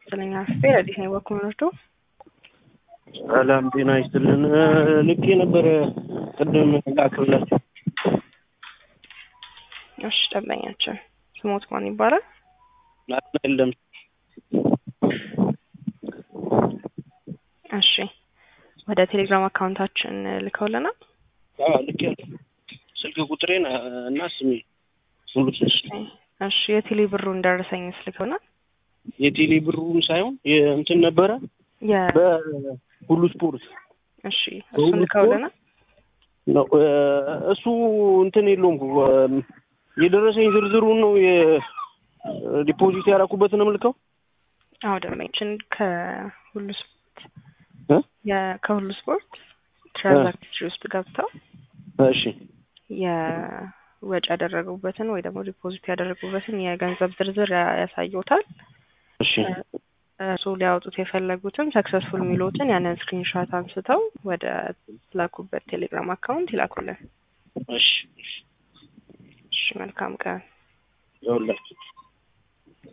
ይስጥልኝ አስቴ አዲስ ነው በኩል ወርዶ ሰላም ጤና ይስጥልን። ልክ የነበረ ቅድም ላክብላችሁ። እሺ ደንበኛችን ስሞት ማን ይባላል? ናትና የለም እሺ ወደ ቴሌግራም አካውንታችን ልከውልናል። ልክ ያለ ስልክ ቁጥሬን እና ስሜ ሙሉ ስልክ እሺ የቴሌ ብሩን ደረሰኝስ ልከውናል። የቴሌ ብሩም ሳይሆን እንትን ነበረ የ በሁሉ ስፖርት እሺ እሱን ልከውልናል። ነው እሱ እንትን የለውም የደረሰኝ ዝርዝሩን ነው የዲፖዚት ያደረኩበትን ምልከው አዎ ደንበኛችን ከሁሉ ስፖርት እ የ- ከሁሉ ስፖርት ትራንዛክሽን ውስጥ ገብተው እሺ የወጪ ያደረጉበትን ወይ ደግሞ ዲፖዚት ያደረጉበትን የገንዘብ ዝርዝር ያ- ያሳዩታል። እሺ እሱ ሊያወጡት የፈለጉትን ሰክሰስፉል የሚሉትን ያንን ስክሪንሾት አንስተው ወደ ላኩበት ቴሌግራም አካውንት ይላኩልን። እሺ እሺ መልካም ቀን። ይኸውላችሁ